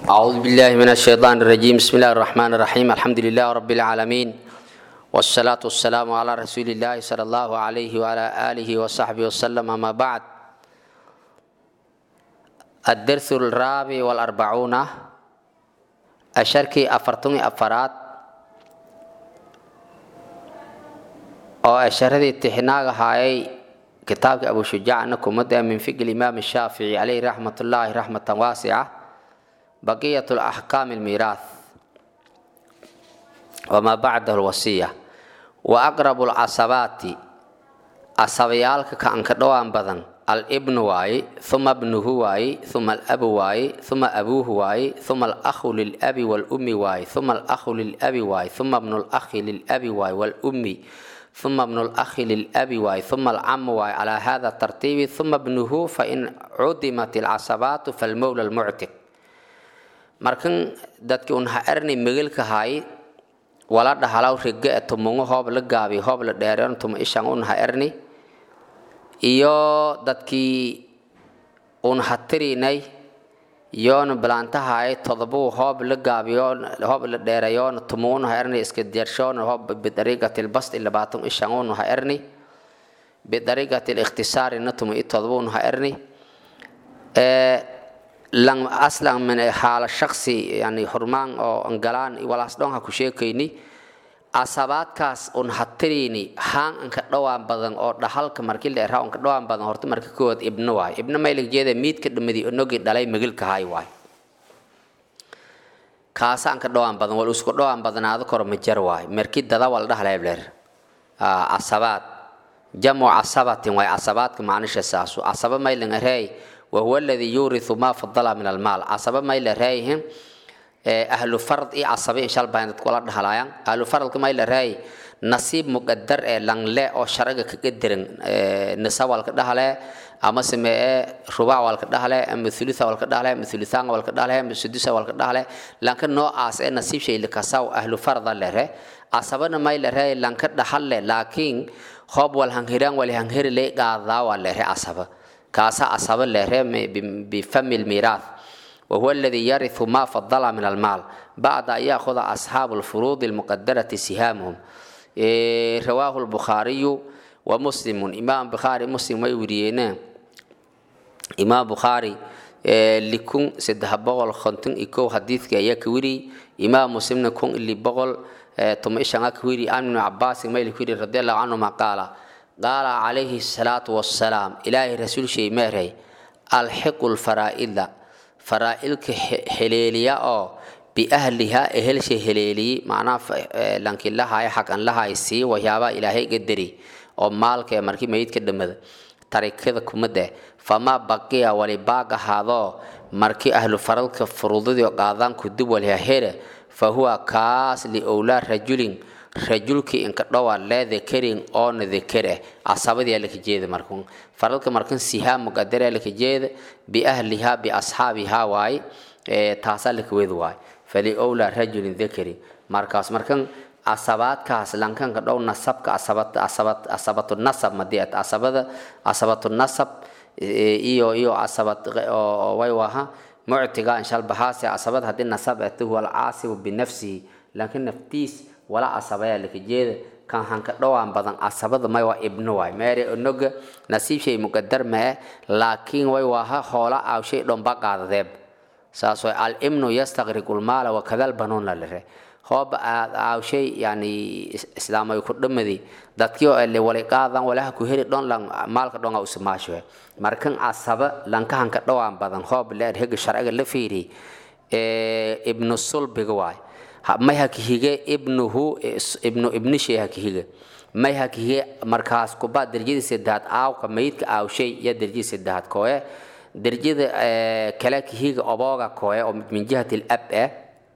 أعوذ بالله من الشيطان الرجيم بسم الله الرحمن الرحيم الحمد لله رب العالمين والصلاة والسلام على رسول الله صلى الله عليه وعلى آله وصحبه وسلم أما بعد الدرس الرابع والأربعون أشركي أفرتني أفراد oo asharadii tixnaaga haayay kitaabka abu shujaacna kumada min fiqi imaam shaafici calayhi raxmat ullaahi raxmatan waasica baqiyat laxkaam almiiraath wamaa bacdahu lwasiya wa aqrabu lcasabaati casabayaalka ka anka dhowaan badan alibnu waaye uma bnuhu waaye uma alabu waaye uma abuuhu waaye uma alakhu lilabi walummi waaye uma alakhu lilabi waaye uma bnu lakhi lilabi waaye walummi ثم ابن الأخ للأب واي ثم العم واي على هذا الترتيب ثم ابنه فإن عدمت العصبات فالمولى المعتق markan dadki un ha erni migilka hay wala dhahalaw rige tumungo hoob la gaabi hoob la dheereon tuma ishan un ha erni iyo dadkii un ha tirinay yoona bilaantahay todobuu hoob la gaabiyo hoob la dheerayoona tumuun ha erni iska deershoona hoob bidariiqati lbasti labaatan ishanun ha erni bidariiqati likhtisaarina tumu i todobuun ha erni lang aslan min xaala shaksi yani hurmaan oo angalaan walaas dhon ha ku sheekayni asabaadkaas un ha tiriini haan anka dhowaan badan oo dhahalka markii la eraa unka dhowaan badan horta marka kood ibno waay ibno maylig jeeda miidka dhamadi onogi dhalay magilka hay waay kaasa anka dhowaan badan wal usku dhowaan badanaado koro majar waay markii dada wal dhahleebleer asabaad jamu casabatin waay casabaadka macnisha saasu casaba mayling areey wahuwa aladii yuuriu maa fadala min almaal casaba mayla reeyhin ahlu farad iyo casabe inshal baan dadku la dhahalayaan ahlu faradka may la raay nasiib muqadar ee langle oo sharaga kaga diran nisa wal ka dhahale ama samee rubac wal ka dhahale ama thulutha wal ka dhahale ama thuluthan wal ka dhahale ama sudusa wal ka dhahale lanka noocaas ee nasiib shay la kasaw ahlu farada la re asabana may la raay lanka dhahalle laakiin hoob wal hanghiraan wal hanghiri le qaadaa wal la re asaba kaasa asaba la re bi famil mirath وهو الذي يرث ما فضل من المال بعد أن يأخذ أصحاب الفروض المقدرة سهامهم إيه رواه البخاري ومسلم إمام بخاري مسلم ويورينا إمام بخاري إيه لكم سده بغل خنتن إكو حديث كي يكوري إمام مسلم كون اللي بغل إيه ثم إيش أنا كوري أن من عباس ما يكوري رضي الله عنه ما قال قال عليه الصلاة والسلام إلهي رسول شيء مهري الحق الفرائض faraa'ilka heleeliya oo biahlihaa ehelsha heleeliyi macnaha lanki lahaya xaqan lahay sii waxyaabaa ilaahay gadari oo maalka ee markii mayidka dhammada tarikada kumade famaa baqiya wali baaq ahaadoo markii ahlu faradka furudadii qaadaan kudib waliha here fa huwa kaas liowlaa rajulin rajulkii inka dhowaa lee dakarin oona dakar ah casabadii laka jeeda markun faradka markan sihaa muqadara laka jeeda biahlihaa biasxaabihaa waay taasaa laka weda waay faliowlaa rajulin dakarin markaas markan casabaadkaas lankanka dhow nasabka asabatu nasab madiat asabada asabatu nasab iyo iyo asabad way waha muctiga inshal bahaase asabad haddii nasab ati huwa alcaasibu binafsihi laakiin naftiis wala asabaya laka jeeda kan hanka dhowaan badan asabada may waa ibno waay meere onoga nasiib shay muqadar mae laakiin way waaha hoola aaw shay dhomba qaadadeeb saas way al ibnu yastaqriqu lmaala wakadal banuuna lare hooba aad aaw shay yani islaamay ku dhamadi dadkii oo ele walay qaadan walaha ku heri dhon lan maalka dhonga usamaashoe markan asaba lanka hanka dhowaan badan hoob leer hega sharciga la fiiri ibnu sulbiga waay may hakihige ibnuhu ibnu ibnishay hakihige may hakihige markaas kuba derjadii saddexaad aawka mayidka aawshay iyo derjadii saddexaad kooye derjada kale kihiga obooga kooye oo min jihati lab eh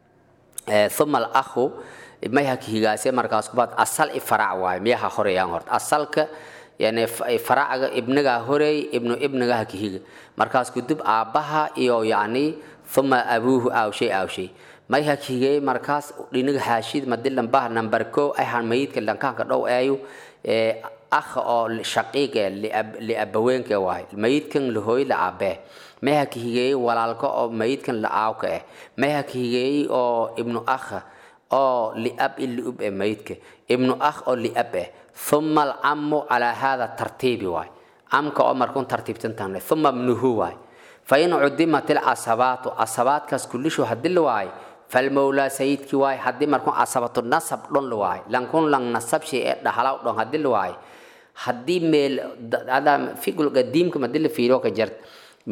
uma alakhu may hakihigaase markaas kubaad asal i farac waaye miyaha horeyaan horta asalka yani faracaga ibnigaa horeey ibnu ibniga hakihiga markaas kudib aabbaha iyo yacni uma abuuhu aawshay aawshay may hakigey markaas dhiniga xaashid madilan bah number ko ayhan mayidka lankaanka dhow eeyu akha oo shaqiiq ee liabaweenka waay mayidkan lahooy la aabee meha ka higeeyey walaalka oo mayidkan la aawka eh meha ka higeeyey oo ibnu akha oo liab i liub eh mayidka ibnu akh oo liab eh uma alcamu calaa hada tartiibi waay camka oo markuun tartiibtantan uma ibnuhu waay fain cudimat ilcasabaatu casabaadkaas kullishu hadii la waayo falmowlaa sayidkii waay haddii markuun casabatu nasab dhon la waayo lankun lang nasab shay ee dhahlaw dhon hadii la waayo haddii meel figul qadiimka madii la fiiriyo ka jart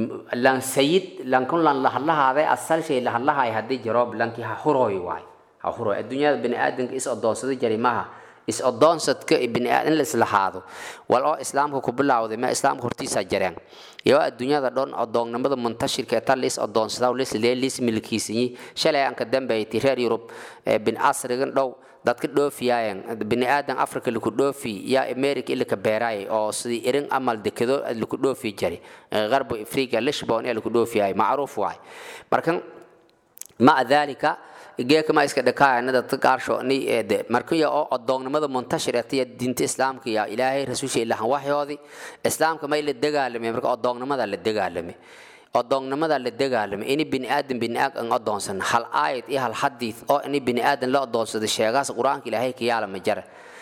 lan sayid lankun lan lahadlahaaday asal shay lahadlahaay haddii jaroob lankii ha hurooy waay ha hurooy adduunyada bini aadamka is odoonsada jari maha is odoonsadka bini in la islahaado wal oo islaamka ku bilowday ma islaamka hortiisa jareen iyo adduunyada dhan odoonnimada muntashirka ee tan lis odoonsada lis lis milkiisanyi shalay aan ka dambeeyay reer yurub bin asrigan dhow dadka dhoofiyaayeen bini aadan africa laku dhoofi yaa america ilaka beeraay oo sidii irin amal dekado laku dhoofi jari garbo africa lishbon ee laku dhoofiyaay macruuf waay markan maca dalika geeka ma iska dhakaayana dadka qaarsho ni eede markaya oo odoonnimada muntashir ee diinta islaamka yaa ilaahay rasuusha ilahan waxyoodii islaamka may la dagaalamay marka odoonnimada la dagaalamay odoonnimada la dagaalamay ini bini aadan bini aad an odoonsan hal aayad iyo hal xadiid oo ini bini aadan la odoonsado sheegaas qur-aanka ilaahay ka yaalama jara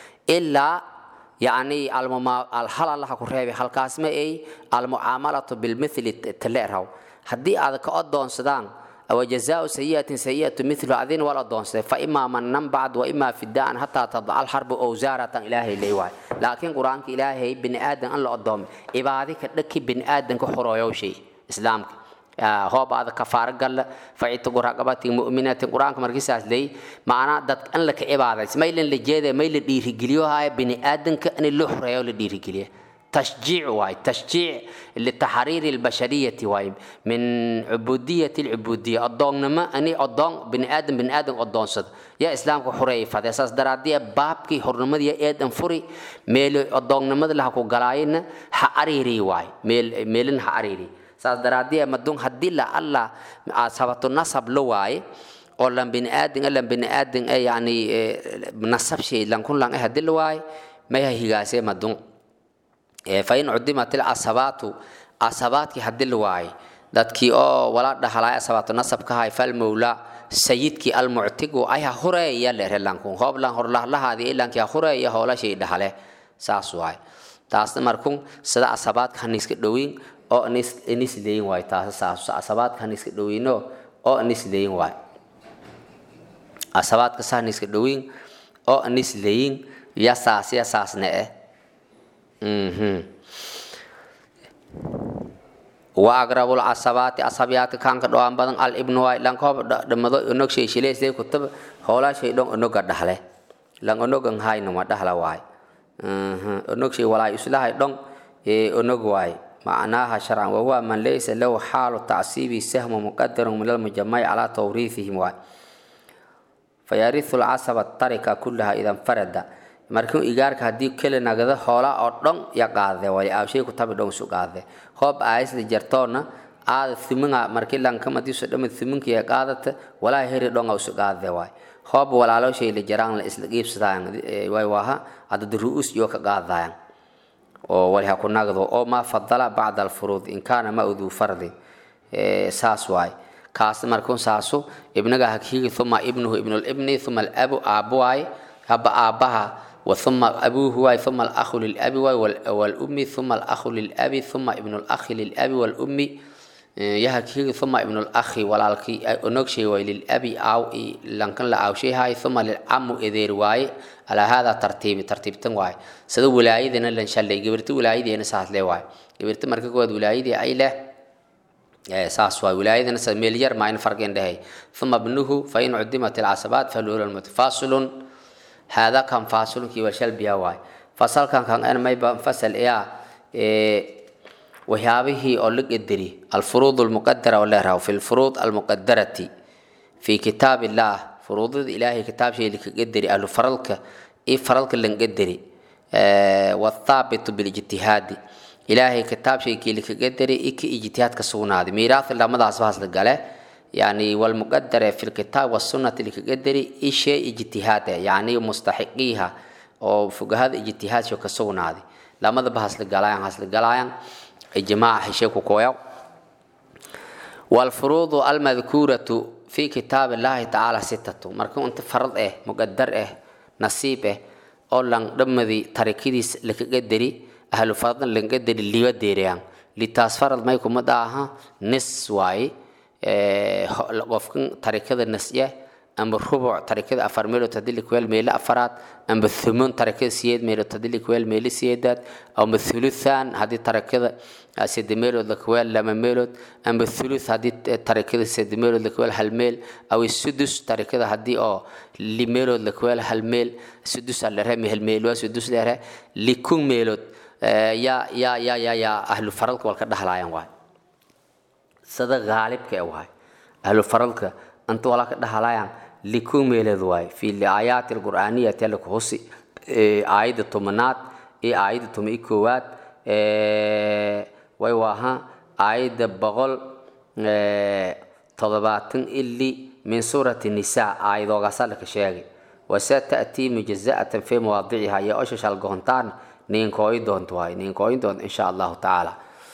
ilaa yacni alhal allaha ku reebay halkaasma ay almucaamalatu bilmithli taleeraw haddii aad ka odoonsadaan وجزاء سيئة سيئة مثل أذين ولا دونس فإما من بعد وإما فداء حتى تضع الحرب أوزارة إلهي ليواي لكن قرآن إلهي بن آدم الله أدوم إبادك لك بن آدم كحرو شيء إسلامك هو بعد كفار قال فعيت رقبة مؤمنة قرآن مركز لي معنا دت أن لك إبادة ما يلين لجيدة ما يلين دير جليو هاي بن آدم كأن اللحر يولي دير جليه تشجيع واي تشجيع لتحرير البشرية واي من عبودية العبودية الضون نما أني الضون بني آدم بني آدم الضون صد يا إسلام كحرية فهذا أساس درادية باب كي حرمة يا آدم فري ميل الضون نما لها كو قلاين حريري واي ميل ميلن حريري أساس درادية مدون هدي لا الله سبت النصب لو واي oo lan bini aadin lan bini aadin ee yani nasab shay lan kun lan hadii la waay ma higaasee madun fain cudimat ilcasabaatu casabaadkii hadii la waayay dadkii oo wala dhahalay asabaatu nasabka hay falmowla sayidkii almuctigu ayha hureeya lerelanku hooblan horlahlahaadi ilankii hureeya hoolashay dhahale saas waay taasna markun sida asabaadka haniska dhowiin oo inis leeyin waay taas saas asabaadka haniska dhowiino oo inis leeyin waay asabaadka sa haniska dhowiin oo inis leeyin ya saas ya saasna eh وأقرب العصبات عصبيات كان كدوان بدن الابن واي لان كوب دمدو انك شي شيلي سي كتب هولا شي دون انك دحله لان انك هاي نما دحلا واي انك شي ولا يسلا دون انك واي معناها شرعا وهو من ليس له حال تعصيب سهم مقدر من المجمع على توريثهم واي فيرث العصب التركة كلها إذا انفرد markuu igaarka haddii keli nagada hoola oo dhan ya qaade way aabshay ku tabi dhon su qaade hoob aayisda jartoona aada thuminga markii lankama diisu dhama thuminka ya qaadata walaa heri dhon su qaade way hoob walaalo shay la jaraan la isla qiibsadaan way waha adad ru'us iyo ka qaadayaan oo wali ha ku nagdo oo ma fadala bacda alfuruud in kaana ma uduu fardi saas waay kaas markuun saasu ibnaga hakiigi thuma ibnuhu ibnulibni thuma alabu aabu waay haba aabaha وثم أبوه واي ثم الأخ للأب واي والأم ثم الأخ للأب ثم ابن الأخ للأب والأم يهكي ثم ابن الأخ والالكي أنكشي واي للأب أو لنكن لا أو شيء هاي ثم للعم إذير واي على هذا ترتيب ترتيب تنواي سدو ولايدنا لن شلي جبرت ولايدنا ساعت لي واي جبرت مركز ود ولايدي أي له saas waay wilaayadana meel yar maa in farqeen dhahay uma ibnuhu fain cudimat ilcasabaat falula mutafaasilun هذا كان فاصل كي وشل بيا واي فصل كان كان أنا ما يبقى فصل إياه إيه وهذه أولك الدري الفروض المقدرة ولا راو في الفروض المقدرة في كتاب الله فروض الإلهي كتاب شيء اللي قدري أهل فرلك إيه فرلك اللي قدري آه والثابت بالاجتهاد إلهي كتاب شيء اللي قدري إيه اجتهاد كسونا هذا ميراث الله ماذا أصبح لقاله يعني والمقدرة في الكتاب والسنة اللي كقدري إشي اجتهاد يعني مستحقيها أو فوق هذا اجتهاد شو كسونا هذه lamadaba hasla galaayan hasla galaayan ijmaaca heshe ku kooyaw walfuruudu almadkuuratu fi kitaab illaahi tacaala sitatu marka inta farad eh muqadar eh nasiib eh oo lan dhammadii tarikidiis lakaga deri ahlu faradna lakaga deri liba deerayaan litaas farad may kuma dhaaha nis waaye qofkan tarikada nasya amba rubuc tarikada afar meelood haddii likuweel meelo afaraad amba thumun tarakada siyeed meelood haddii likuweel meelo siyeedaad amba thuluthan haddii tarakada sede meelood lakuweel lama meelood amba thuluth haddii tarakada sede meelood lakuweel hal meel aw sudus tarakada haddii oo li meelood lakuweel hal meel sudus alere mehel meelwa sudus lere likun meelood yaa yaa yaa yaa yaa ahlu faradka walka dhahlaayan waay sada gaalibka e waay ahlu faradka anta walaa ka dhahlaayan likun meeleed waay fi aayaati alqur'aaniyati alla ku husi aayadda tobanaad iyo aayadda toban iyo koowaad way waaha aayadda boqol toddobaatan ili min suurati nisaa aayadoogaasa laka sheegay wase ta'tii mujaza'atan fi mawaadiciha iyo osha shalgoontaan ninkooyi doonto waay ninkooyi doonto insha allahu tacaala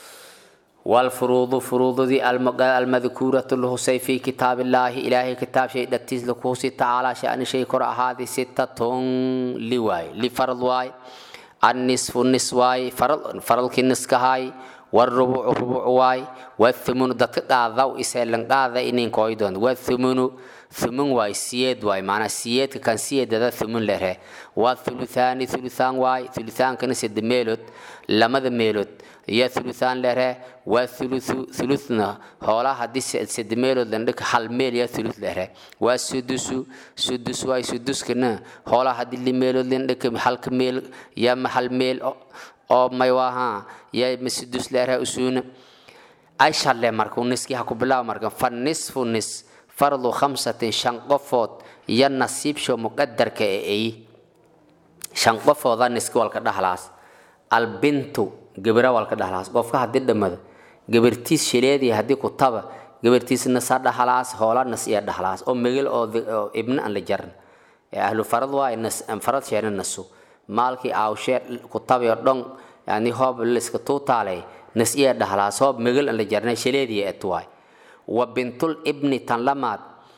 والفروض فروض ذي المذكورة لهسي في كتاب الله إلهي كتاب شيء دتيز لكوسي تعالى شأن شيء قرأ هذه ستة لواي لفرض واي النصف النصف واي فرض فرض كنسك هاي والربع ربع واي والثمن دتك قاضا إسهلن قاضا إنين كويدون والثمن ثمن واي سيد واي معنى سيد كان سيد هذا ثمن له والثلثان ثلثان واي ثلثان كان سيد ميلوت لما ذا ميلوت iyo thuluthaan lere waa thuluthu thuluthna hoolaa haddii sede meelood landhika hal meel yaa thuluth lere waa sudusu sudus waay suduskana hoolaa haddii li meelood landhika halka meel yaa mahal meel oo may waaha yaa masudus lere usuuna ay shalle marka uniskii ha ku bilaabo marka fa nisfu nis fardu khamsatin shan qofood iyo nasiibsho muqadarka ee ay shan qofooda niski walka dhahlaas albintu gabara walka dhahlaas qofka haddii dhammada gabartiis shileedii haddii ku taba gabartiisna sa dhahlaas hoolanas iyo dhahlaas oo megel oo ibna aan la jaran ahlu farad waa farad sheena nasu maalkii aawshee ku tabayo dhon yani hoob liska tuutaalay nas iyo dhahlaas hoob megel aan la jarnay shileedii et waay wa bintul ibni tan lamaad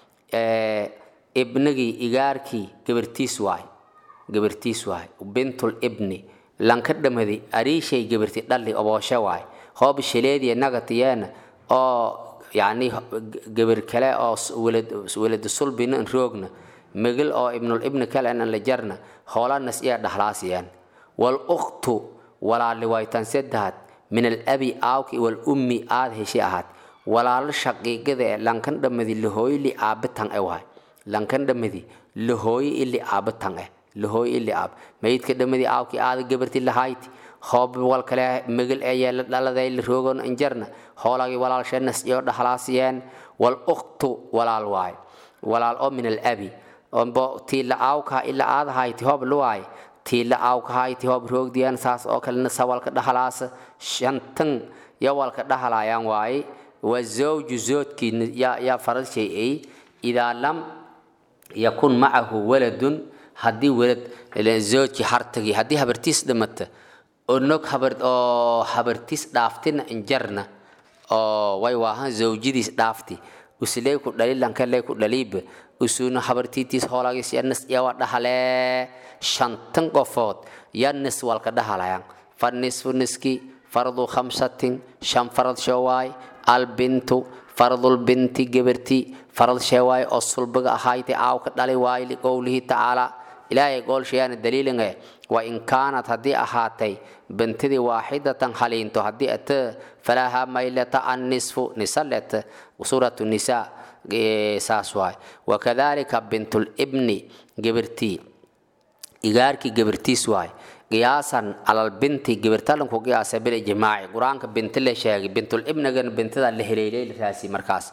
ibnigii igaarkii gabartiis waay gabartiis waay bintul ibni lanka dhamadi ariishay gabarti dhalli obooshe waay hoob shileediya nagatiyeena oo yani gabar kale oo welada sulbina n roogna megel oo ibnul ibni kale an la jarna hoolanas iya dhahlaasiyaan wal ukhtu walaali waytan saddexaad min alabi aawki wal ummi aad heshay ahaad walaalo shaqiiqada ee lankan dhamadi lahooyi li aabitan e waay lankan dhamadi lahooyi ili aabitan eh lahooy ili aab mayidka dhamadii aawkii aada gabarti lahayti hoob wal kale megel ee la dhaladay la roogon injarna hoolagii walaalshenas iyo dhahlaasiyeen wal ukhtu walaal waay walaal oo min alabi ombo tiila aawkaa ila aada hayti hoob luwaay tiila aawka hayti hoob roogdiyaan saas oo kalena sawalka dhahlaasa shantan ya walka dhahlaayaan waaye wa zawju zoodkii yaa farad shay ay idaa lam yakun macahu waladun haddii welad zoojki hartagi haddii habartiis dhimata oo nog habar oo habartiis dhaaftina injarna oo way waahan zawjadiis dhaafti usiley ku dhali lankaley ku dhaliiba usuuna habartiitiis hoolagis yanas yawa dhahalee shantan qofood yanis walka dhahalayaan fa nisfu niski fardu khamsatin shan farad showaay albintu fardul binti gabarti farad sheewaay oo sulbiga ahayti aawka dhali waay liqowlihi tacaala ilaahay goolshayaana daliilinge wa in kaanat haddii ahaatay bintidii waaxidatan haliinto haddii ata falaha maylata annisfu nisa leta suuratu nisaa saas waay wakadalika bintulibni gabartii igaarkii gabartiis waay qiyaasan calal binti gabartalanku qiyaasa bil ijmaaci qur-aanka binti la sheegay bintulibnigan bintida la heleylay raasi markaas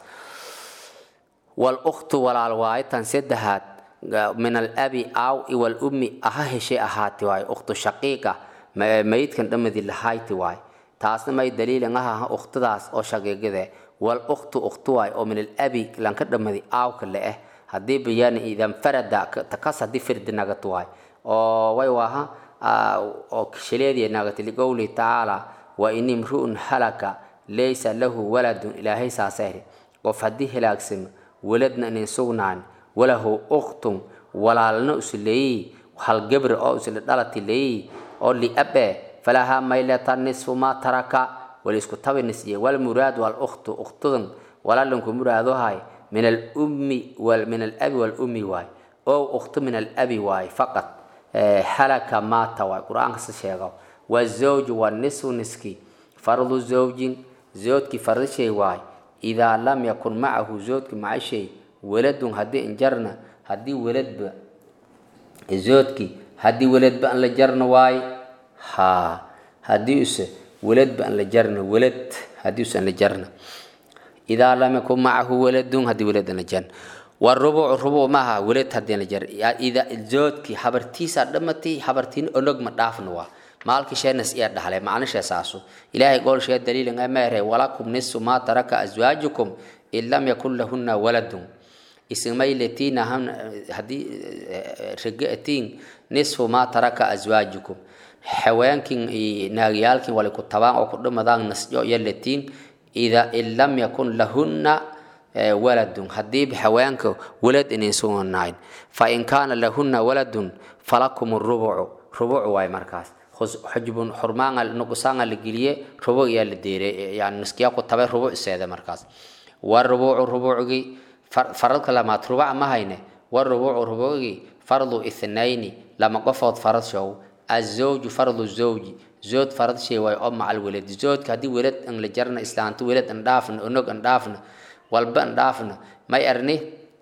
wal ukhtu walaal waaye tan saddexaad min alabi aaw iwal ummi aha heshay ahaati waay ukhtu shaqiiqa mayidkan dhamadi lahayti waay taasna may daliilin ahaha ukhtidaas oo shaqiiqide wal ukhtu ukhtu waay oo min alabi lanka dhamadi aawka le eh haddii bayaan idan farada takas haddii firdi nagat waay oo way waaha oo shaleediya naagati liqowlihi tacaala wa in imru'un halaka laysa lahu waladun ilaahay saasayri qof haddii halaagsamo waladna inin sugnaan walahu ukhtun walaalna usleeyi hal gabre oo isla dhalati leeyi oo liabe falahaa mayleta nisfu maa taraka wala isku tabi nisye walmuraad walukhtu ukhtudan walaalanku muraadohay min alummi min alabi walummi waay oo ukhtu min alabi waay faqad halaka maata waay qur-aankasa sheego wazawju wanisfu niski fardu zawjin zoodkii fardishay waay idaa lam yakun macahu zoodki macashay waladun haddii injarna haddii waladba zoodki haddii waladba an la jarna waay ha haddii use waladba an la jarna walad haddii use an la jarna idaa lam yakun macahu waladun haddii walad an la jarna warubuc rubuc maaha walad haddii an la jar ida zoodki habartiisaa dhamatay habartiin onog ma dhaafna waa maalkii sheenas iya dhahlay macnisha saasu ilaahay goolshee daliilin ameere walakum nisu maa taraka aswaajukum in lam yakun lahunna waladun ismayletina haddii regatiin nisfu maa taraka aswaajukum haweenkin naagyaalkin wali ku tabaan oo ku dhimadaan nasjo iyo latiin ida in lam yakun lahunna waladun haddiiba haweenka walad inayn suganayn fa in kaana lahunna waladun falakum rubucu rubucu waay markaas xujbun xurmaanga nuqsaanga la geliye rubuc yaa la deeray yani niskiya ku tabay rubuc seeda markaas wa rubucu rubucgii faradka lamaad rubac ma hayne wa rubucu rubucgii fardu ithnayni lama qofood farad show azawju fardu zawji zood farad shay waay oo macal welad zoodka haddii welad an la jarna islaanto welad an dhaafna onog an dhaafna walba an dhaafna may arni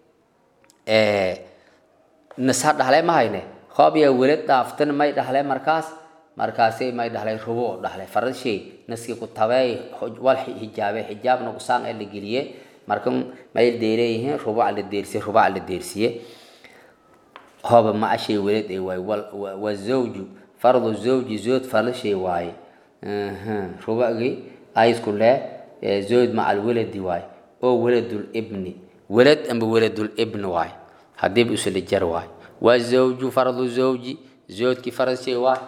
nisa dhahle ma hayne hoob yaa welad dhaaftana may dhahle markaas markaasay may dhahlay rubuuc dhahlay farad shay naskii ku tabey wal xijaabe xijaab nuqsaan ee la geliye marka may deereeyihiin rubuuc la deersiye rubuuc la deersiye hooba ma ashay welad ay waay wa zawju fardu zawji zood farad shay waaye rubucgii aysku leh zood macal weladi waay oo waladul ibni welad amba waladul ibni waay haddiiba usla jar waay wa zawju fardu zawji zoodkii farad shay waay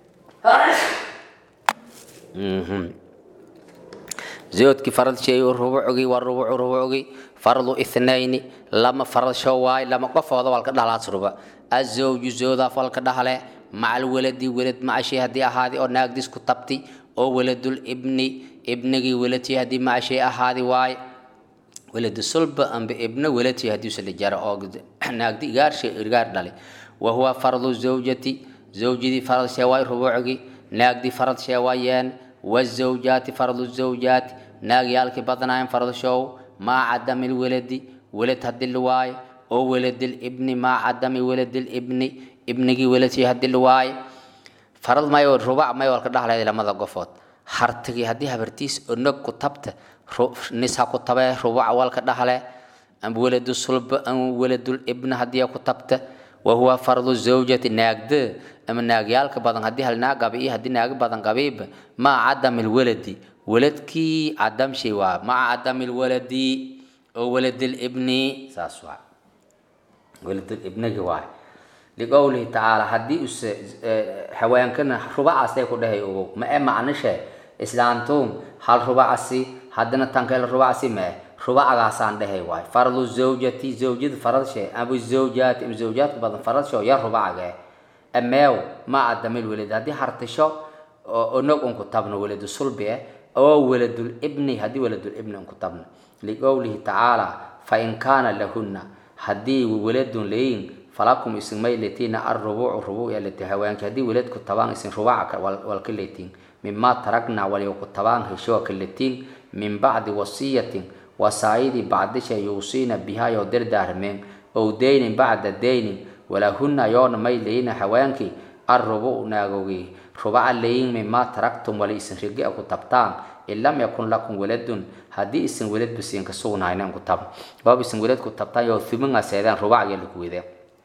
zoodkii farad sheeyo rubucgii waa rubucu rubucgii fardu ithnayni lama farad show waay lama qofooda walka dhalaas ruba azawju zoodaaf walka dhahle macal weladi welad macashay haddii ahaadi oo naagdis ku tabti oo waladul ibni ibnigii weladtii haddii macashay ahaadi waay weladu sulba amba ibna weladtii haddii usala jara oo naagdi igaarshay irgaar dhale wahuwa fardu zawjati zawjidii farad sheewaay rubuucgii naagdii farad sheewaayeen wazawjaati fardu zawjaati naagyaalkii badnaayen farad show maa cadami lweladi welad haddii la waayo oo weladil ibni maa cadami weladil ibni ibnigii weladkii haddii la waayo farad may rubac may walka dhaxleed lamada qofood hartagii haddii habartiis onog ku tabta nis ha ku tabee rubac walka dhaxle am weladu sulba am weladul ibna haddii ku tabta wahuwa fardu zawjati naagda ama naagyaalka badan haddii hal naag qabi iyo haddii naag badan qabiiba maa cadami lwaladi waladkii cadamshay waa maca cadami lwaladi oo waladil ibni saas waa waladil ibnigi waay liqowlihi tacaala haddii use haweenkana rubacaasay ku dhahay ogow ma e macnishe islaantuun hal rubacasi haddana tankeel rubacasi ma e rubacagaasaan dhahay waay fardu zawjati zawjada faradshe abu zawjaati ama zawjaadka badan faradsho ya rubacage ameew ma adamil welad haddii hartisho onog unku tabno weladu sulbi eh oo weladul ibni haddii weladul ibni unku tabno liqowlihi tacaala fa in kaana lahunna haddii weladun leeyin falakum isin may leetiina arrubuucu rubuuc ya leti haweenki haddii weladku tabaan isin rubaca walka leetiin mima tarakna walyoku tabaan heshoo ka letiin min bacdi wasiyatin wasaayidii bacdisha yuusiina biha yoo dardaarmeen ow deynin bacda deynin walahunna yoona may leeyina haweenkii arrubuuc naagowgii rubaca leeyin mima taraktum wali isin rigia ku tabtaan in lam yakun lakum waladun haddii isin weladba siinka sugnayna ku tab goob isin welad ku tabtaan yoo thuminga seedeen rubacya laku wedeen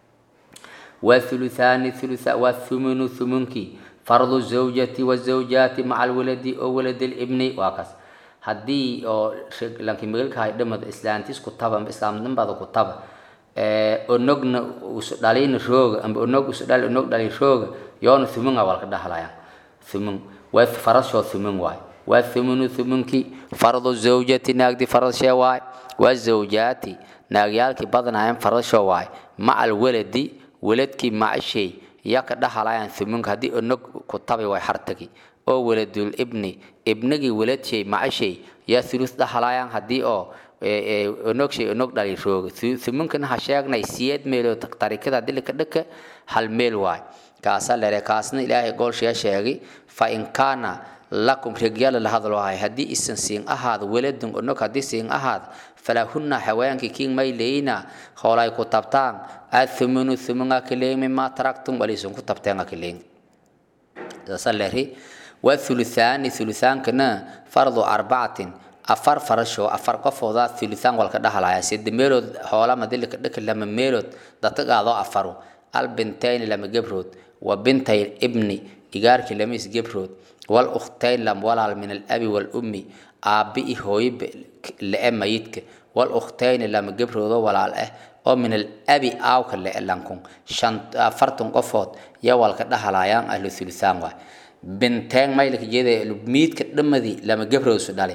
والثلثان ثلث والثمن ثمنكي فرض الزوجة والزوجات مع الولد أو ولد الابن واكس هدي أو لكن مغلق هاي دمد إسلام تيس كتابة إسلام نبض كتابة onogna usu dhalina rooga amba onog usu dhali onog dhali rooga yoona thumunga walka dhahlayan thumun waa farashoo thumun waay waa thumunu thumunki fardu zawjati naagdi farashee waay waa zawjaati naagyaalkii badanayan farashoo waay maca alwaladi waladkii macashay ya ka dhahalayan thumunka haddii onog ku tabi way hartagi oo waladul ibni ibnigii waladshay macashay yaa thuluth dhahalayan haddii oo onog shay onog dhali rooga thumunkana ha sheegnay siyeed meeloo tarikada dilika dhaka hal meel waay kaasa lere kaasna ilaahay goolshaya sheegay fa in kaana lakum reegyala la hadlo ahay haddii isan siin ahaado waladun onog haddii siin ahaado falahunna haweenkii king may leeyna hoolay ku tabtaan athumunu thumunga kileeng mima taraktum walisun ku tabteenga kileeng saasa leri waa thuluthaani thuluthaankana fardu arbacatin afar farasho afar qofooda thuluthaan walka dhahalaya sida meelood hoolama dilika dhaka lama meelood dadka qaado afaru albintayni lama gebrood wa bintay ibni igaarkii lama isgebrood wal ukhtayn lam walaal min alabi walummi aabbi i hooyo le-e mayidka wal ukhtayni lama gebroodo walaal ah oo min alabi aawka le-e lankun shan afartan qofood ya walka dhahalayaan ahlu thuluthaan waay binteen maylka jeeda miidka dhamadii lama gebroosu dhale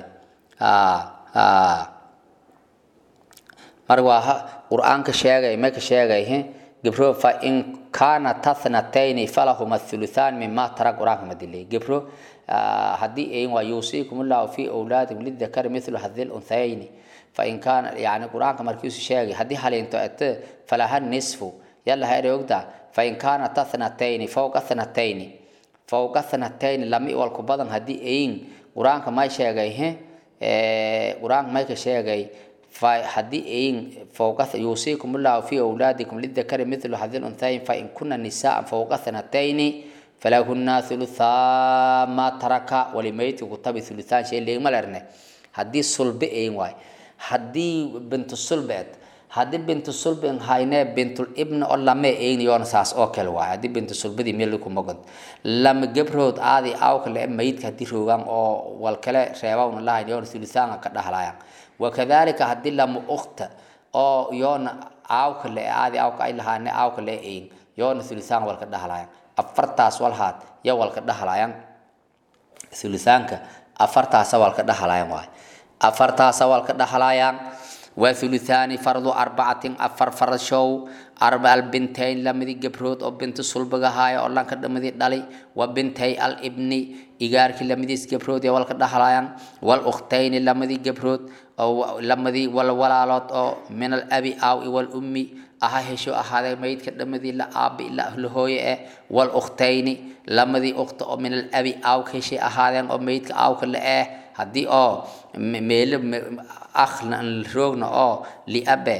mar waa qur-aanka sheegay maka sheegay gebro fa in kaana tathnatayni falahuma thuluthaan mima tara qur-aanka ma dilay gebro haddii ayin waa yuusiikum ullahu fi awlaadikum lidakari mithlu hadil unthayni fain kaana yani qur-aanka markiisu sheegay haddii haliinto ete falaha nisfu yalla ha erogda fain kaana tathnatayni fawqa thnatayni fawqa thnatayni lami walku badan haddii ayin qur-aanka may sheegay he qur-aanka may ka sheegay haddii ayin fawqa yuusiikum ullahu fi awlaadikum lidakari mithlu hadil unthayn fain kuna nisaan fawqa thnatayni falahunna thuluthaa ma taraka walimaydka kutabi thuluthaan shay leegma lerne haddii sulbe ayin waay haddii bintu sulbeed haddii bintu sulben hayne bintul ibna oo lame ayin yoona saas oo kale waay haddii bintu sulbadii meel kuma god lama gebrood aadi aawka le mayidka haddii roogaan oo wal kale reebawna lahayn yoona thuluthaanga ka dhahlaayaan wakadalika haddii lama ukta oo yoona aawka le aadi aawka ay lahaane aawka le ayin yoona thuluthaanga walka dhahlaayaan afartaas walhaad ya walka dhahlaayaan thuluthaanka afartaasa walka dhahlaayaan waay afartaasa walka dhahlaayaan waa thuluthaani fardu arbacatin afar farashow arba albintayn lamadii gebrood oo binta sulbagahaaya oo lanka dhamadii dhali wa bintay alibni igaarkii lamadiis gebrood ee walka dhahlaayaan wal ukhtayni lamadii gebrood oo lamadii wal walaalood oo min alabi aaw i wal ummi aha hesho ahaadee maydka dhamadii la aabi la hooye eh wal ukhtayni lamadii ukhta oo min alabi aaw ka heshay ahaadeen oo maydka aawka la eh haddii oo meelo akhna roogna oo liabe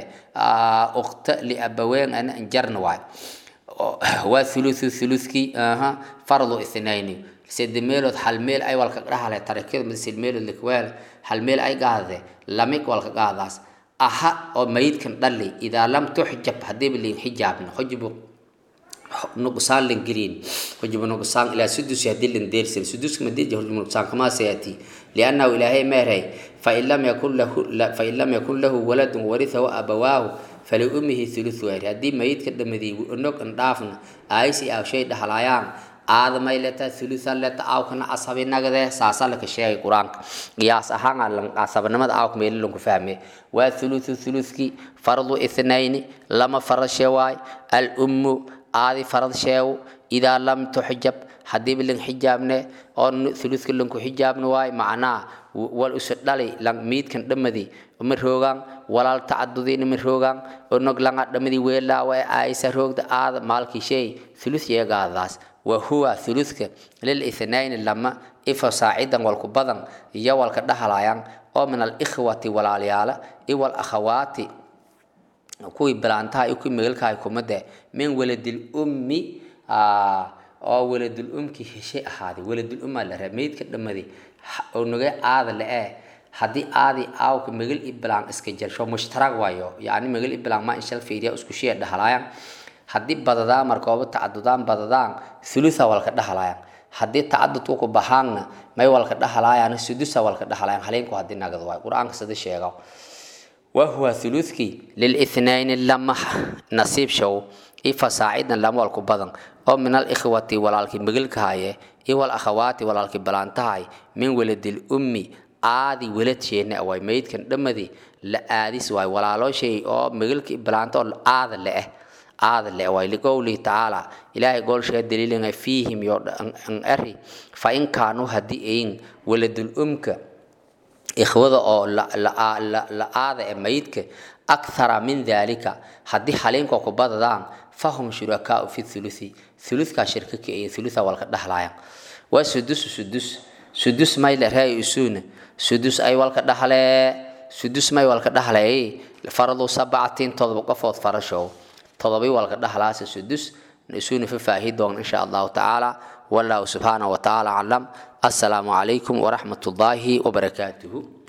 ukhta liabaween ana jarna waay waa thuluthu thuluthkii aha fardu ithnayni sede meelood hal meel ay walka dhahale tarakada madasil meelood likweel hal meel ay gaadade lamig walka gaadaas aha oo mayidkan dhali idaa lam tuxjab hadiiba liin xijaabna xujubu nuqsaan lan gelin xujubu nuqsaan ilaa sudusi hadii lan deersin suduska madija xujubu nuqsaan kamaa sayati liannahu ilaahay meeray fain lam yakun lahu fain lam yakun lahu waladun warithahu abawaahu faliummihi thuluthu wari haddii mayidka dhamadii nog an dhaafna aaysi aaw shay dhahlaayaan aadamay leta thuluthan leta aawkana asabinagade saasa laka sheegay qur-aanka qiyaas ahaan asabnimada aawka meeli lanku fahme waa thuluthu thuluthki fardu ithnayni lama farashe waay alummu aadi farad sheew idaa lam tuxjab hadiiba lan xijaabne oo thuluthka lanku xijaabne waay macnaa wal usu dhali lan miidkan dhamadi ma roogaan walaal tacadudina ma roogaan onog langa dhamadi weelaawa ee aaysa roogda aada maalkii shay thuluth yeegaadaas wahuwa thuluthka lil ithnayni lama ifo saacidan walku badan iyo walka dhahalayaan oo min alikhwati walaalyaala iwal akhawaati kuwii bilaantaha iyo kuwii megalkahay kumade min waladil ummi oo waladul umki heshay ahaaday waladul ummaa la raa meydka dhammaday onoge aada le-ee haddii aadi aawka megal i bilaan iska jarsho mushtarag waayo yacni megal i bilaan ma inshal fiiriya isku shee dhahalayaan haddii badadaan markooba tacadudaan badadaan thulutha walka dhahalayaan haddii tacadudku ku bahaanna may walka dhahalayaan sudusa walka dhahalayaan haleenku haddii nagad waay qur-aanka sida sheega wahuwa thuluthkii lilithnayni lama nasiib show ifa saacidan lama walku badan oo min alikhwati walaalkii migalka haye iyo wal akhawaati walaalkii balaantahay min waladil ummi aadi weladsheenna waay maydkan dhammadii la aadis waay walaalooshay oo migalkii balaanta oo aada le eh aada le waay liqowlihi tacaala ilaahay goolsheega daliilanga fiihim yo an eri fa in kaanuu haddii ayin waladul umka ikhwada oo la aada ee maydka akthara min dalika haddii haliinka ku badadaan fahum shurakaau fi thuluthi thuluthkaa shirka ka iyo thulutha walka dhahlayan waa sudusu sudus sudus may le ree isuuna sudus ay walka dhahle sudus may walka dhahlay faradu sabacatin todoba qofood farashow todobai walka dhahlaasa sudus isuuna fafaahi doon insha allahu tacaala wallahu subxaanahu watacaala aclam assalaamu calaykum waraxmat ullaahi wabarakaatuhu